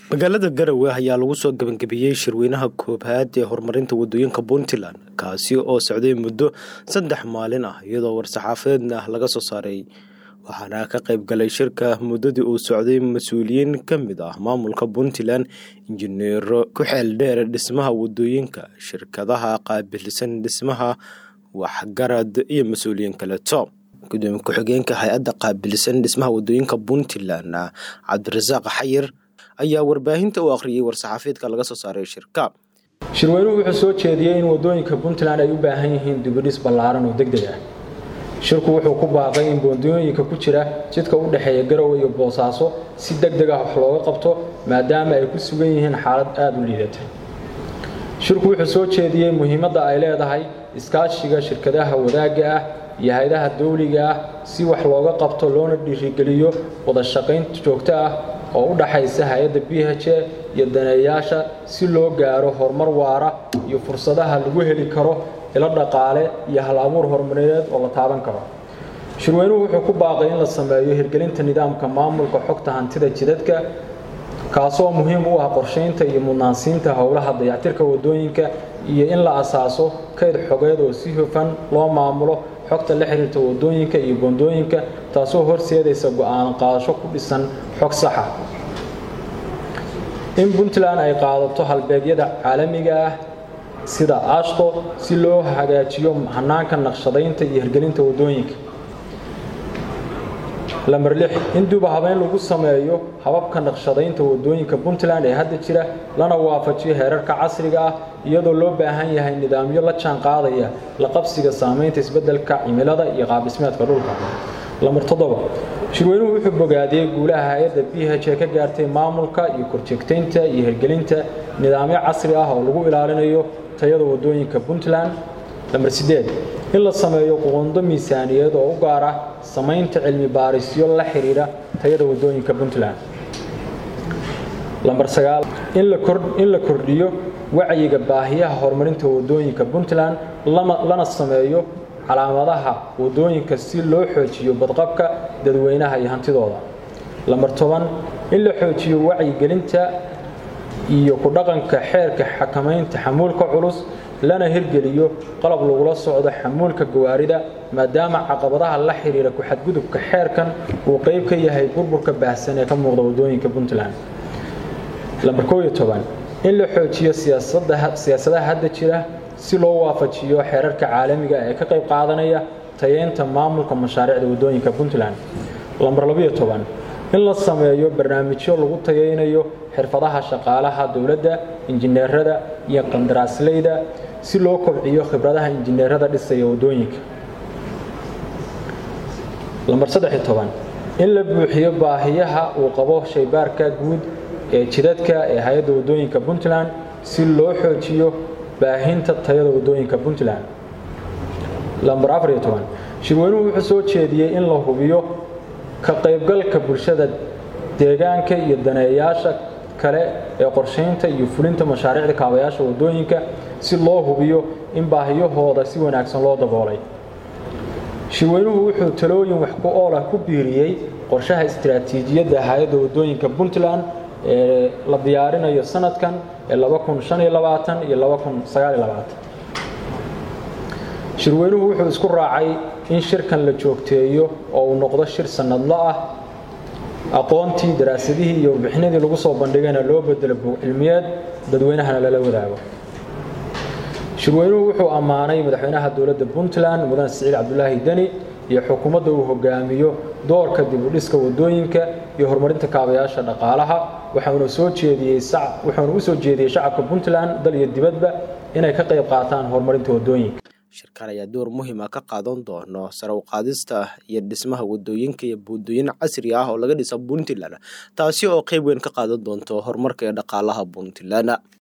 magaalada garowe ayaa lagu soo gabagabeeyey shirweynaha koobaad ee horumarinta wadooyinka puntland kaasi oo socday muddo saddex maalin ah iyadoo war-saxaafadeedna laga soo saaray waxaana ka qayb galay shirka muddadii uu socday mas-uuliyiin ka mid ah maamulka puntland injineero ku xeel dheer dhismaha wadooyinka shirkadaha qaabilsan dhismaha waxgarad iyo mas-uuliyiin kaleeto gudoomiye ku-xigeenka hay-adda qaabilsan dhismaha wadooyinka puntland cabdirasaaq xayir ayaa warbaahinta u akhriyey war-saxaafiedka laga soo saaray shirka shirweynuhu wuxuu soo jeediyey in wadooyinka puntland ay u baahan yihiin dibidhis ballaaran oo deg deg ah shirku wuxuu ku baaqay in boondooyinka ku jira jidka u dhexeeya garowe iyo boosaaso si deg deg ah wax looga qabto maadaama ay ku sugan yihiin xaalad aada u liidata shirku wuxuu soo jeediyey muhiimadda ay leedahay iskaashiga shirkadaha wadaagga ah iyo hay-adaha dawliga ah si wax looga qabto loona dhiirigeliyo wada shaqayn joogto ah oo u dhaxaysa hay-adda b h a iyo daneeyaasha si loo gaaro horumar waara iyo fursadaha lagu heli karo ilo dhaqaale iyo hal abuur horumarineed oo la taaban karo shirweynuhu wuxuu ku baaqay in la sameeyo hirgelinta nidaamka maamulka xogta hantida jidadka kaasoo muhiim u ah qorshaynta iyo mudnaansiinta howlaha dayactirka wadooyinka iyo in la asaaso kayd xogeed oo si hufan loo maamulo xogta la xiriirta wadooyinka iyo boondooyinka taasoo horseedaysa go-aan qaadasho ku dhisan xog saxa in puntland ay qaadato halbeegyada caalamiga ah sida ashto si loo hagaajiyo hanaanka naqshadaynta iyo hirgelinta wadooyinka lamber lix in duba habeyn lagu sameeyo hababka naqshadaynta wadooyinka puntland ee hadda jira lana waafajiyo heerarka casriga ah iyadoo loo baahan yahay nidaamyo la jaan qaadaya la qabsiga saamaynta isbeddelka cimilada iyo qaabdhismeedka dhulka lamber toddoba shirweynuhu wuxuu bogaadiyey guulaha hay-adda b h ee ka gaartay maamulka iyo korjeegtaynta iyo hirgelinta nidaamyo casri ah oo lagu ilaalinayo tayada wadooyinka puntland lamber sideed in la sameeyo qondo miisaaniyeed oo u gaar ah samaynta cilmi baarisyo la xiriira tayada wadooyinka puntland lamber sagaal in la kordhiyo wacyiga baahiyaha horumarinta wadooyinka puntland lana sameeyo calaamadaha wadooyinka si loo xoojiyo badqabka dadweynaha iyo hantidooda lamber toban in la xoojiyo wacyigelinta iyo ku dhaqanka xeerka xakamaynta xamuulka culus lana hirgeliyo qalab lagula socdo xamuulka gawaarida maadaama caqabadaha la xiriira ku-xadgudubka xeerkan uu qayb ka yahay burburka baahsan ee ka muuqda wadooyinka puntland lamber koob iyo toban in la xoojiyo siyaasadaha hadda jira si loo waafajiyo xeerarka caalamiga ee ka qayb qaadanaya tayeynta maamulka mashaariicda wadooyinka puntland lamber labiyo toban in la sameeyo barnaamijyo lagu tayeynayo xirfadaha shaqaalaha dowladda injineerada iyo qandaraasleyda si loo kobciyo khibradaha injineerada dhisaya wadooyinka lamber saddexiyo toban in la buuxiyo baahiyaha uu qabo shaybaarka guud ee jidadka ee hay-adda wadooyinka puntland si loo xoojiyo baahinta tayada wadooyinka puntland lamber afariyo toban shirweynuhu wuxuu soo jeediyey in la hubiyo ka qaybgalka bulshada deegaanka iyo daneeyaasha kale ee qorshaynta iyo fulinta mashaariicda kaabayaasha wadooyinka si loo hubiyo in baahiyahooda si wanaagsan loo daboolay shirweynuhu wuxuu talooyin wax ku oolah ku biiriyey qorshaha istiraatiijiyadda hay-adda wadooyinka puntland ee la diyaarinayo sanadkan ee iyo shirweynuhu wuxuu isku raacay in shirkan la joogteeyo oo uu noqdo shir sanadlo ah aqoontii daraasadihii iyo warbixinadii lagu soo bandhigayna loo bedelo buug cilmiyeed dadweynahana lala wadaago shirweynuhu wuxuu ammaanay madaxweynaha dowladda puntland mudane siciid cabdulaahi deni iyo xukuumadda uu hogaamiyo doorka dib u dhiska wadooyinka iyo horumarinta kaabayaasha dhaqaalaha waxauna soo jeediyey wuxuuna u soo jeediyey shacabka puntland dal iyo dibadba inay ka qayb qaataan horumarinta wadooyinka shirkan ayaa door muhiima ka qaadan doono sare u qaadista iyo dhismaha wadooyinka iyo buundooyin casri ah oo laga dhisa puntland taasi oo qayb weyn ka qaadan doonto horumarka ee dhaqaalaha puntland